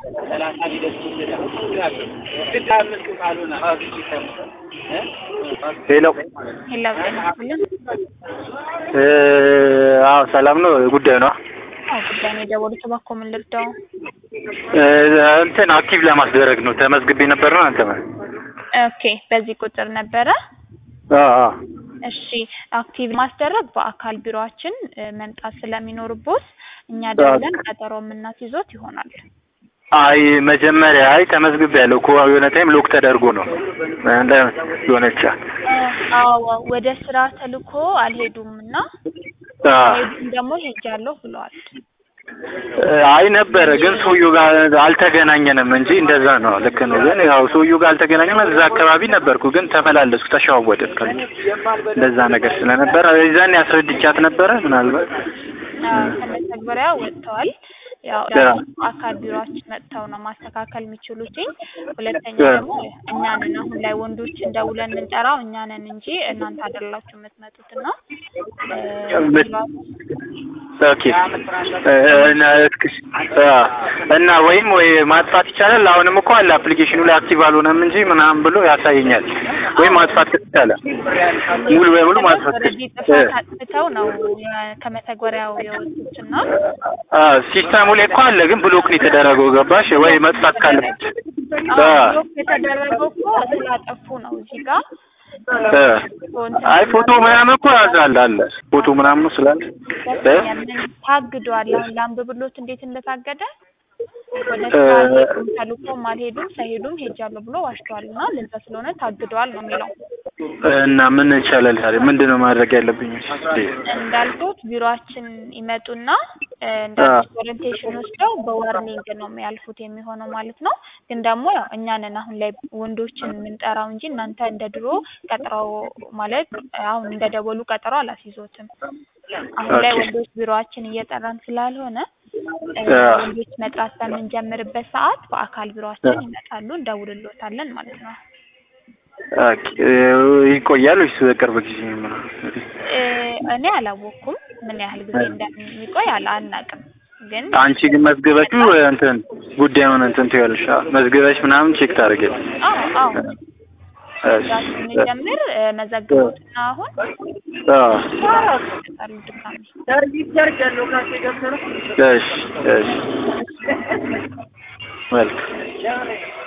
ሄሎ ሄሎ ጤና ይስጥልን። አዎ ሰላም ነው። ጉዳዩ ነው አዎ ጉዳይ ነው የደወሉት። እባክዎ ምን ልርዳው? እንትን አክቲቭ ለማስደረግ ነው። ተመዝግቤ ነበር ነው አንተ ኦኬ በዚህ ቁጥር ነበረ። እሺ አክቲቭ ማስደረግ በአካል ቢሮአችን እ መምጣት ስለሚኖርቦት እኛ ደውለን ቀጠሮ የምናስይዞት ይሆናል። አይ መጀመሪያ አይ ተመዝግቤ ያለው እኮ የሆነ ታይም ሎክ ተደርጎ ነው እንደ የሆነች አዎ ወደ ስራ ተልኮ አልሄዱም እና ሄዱም ደግሞ ሄጃለሁ ብለዋል። አይ ነበረ ግን ሰውዬው ጋር አልተገናኘንም እንጂ እንደዛ ነው። ልክ ነው። ግን ያው ሰውዬው ጋር አልተገናኘንም። እዛ አካባቢ ነበርኩ ግን ተመላለስኩ፣ ተሸዋወድን ከልጅ እንደዛ ነገር ስለነበረ የዛኔ አስረድቻት ነበረ ምናልባት ከመተግበሪያ ወጥተዋል። ያው አካል ቢሮአችን መጥተው ነው ማስተካከል የሚችሉትኝ። ሁለተኛ ደግሞ እኛ ነን አሁን ላይ ወንዶችን ደውለን የምንጠራው እኛ ነን እንጂ እናንተ አይደላችሁ የምትመጡት እና ኦኬ እና ወይም ወይ ማጥፋት ይቻላል። አሁንም እኮ አለ አፕሊኬሽኑ ላይ አክቲቭ አልሆነም እንጂ ምናምን ብሎ ያሳየኛል። ወይም ማጥፋት ይቻላል፣ ሙሉ በሙሉ ማጥፋት ጥፋት አጥፍተው ነው ከመተግበሪያው የወጡት እና ሲስተሙ ላይ እኮ አለ፣ ግን ብሎክ ነው የተደረገው። ገባሽ ወይ? መጥፋት ካለበት ብሎክ የተደረገው እኮ ስላጠፉ ነው እዚህ ጋር አይ ፎቶ ምናምን እኮ ያዛል አለ ፎቶ ምናምን ስላለ ታግዷል። አሁን ላንብብሎት እንዴት እንደታገደ ወደ ስራ ተልኮም አልሄዱም ሳይሄዱም ሄጃለሁ ብሎ ዋሽቷል እና ለዛ ስለሆነ ታግዷል ነው የሚለው። እና ምን ይቻላል ታዲያ? ምንድን ነው ማድረግ ያለብኝ? እንዳልኩት ቢሮአችን ይመጡና እንዳልኩት ኦሪንቴሽን ወስደው በዋርኒንግ ነው የሚያልፉት የሚሆነው ማለት ነው። ግን ደግሞ ያው እኛ ነን አሁን ላይ ወንዶችን የምንጠራው እንጂ እናንተ እንደ ድሮ ቀጥረው ማለት አሁን እንደ ደወሉ ቀጠሮ አላስይዞትም። አሁን ላይ ወንዶች ቢሮአችን እየጠራን ስላልሆነ ወንዶች መጥራት በምንጀምርበት ሰዓት በአካል ቢሮአችን ይመጣሉ፣ እንደውልሎታለን ማለት ነው። ይቆያል ወይስ በቅርብ ጊዜ ነው? እኔ አላወቅኩም ምን ያህል ጊዜ እንደሚቆይ አላ አናውቅም። ግን አንቺ ግን መዝግበሽው እንትን ጉዳዩን እንትን ትያለሽ መዝግበሽ ምናምን ቼክ ታደርጊያለሽ? አዎ አዎ ስንጀምር መዘግቦትና አሁን ጣሉ ድጋሚ እሺ እሺ መልካም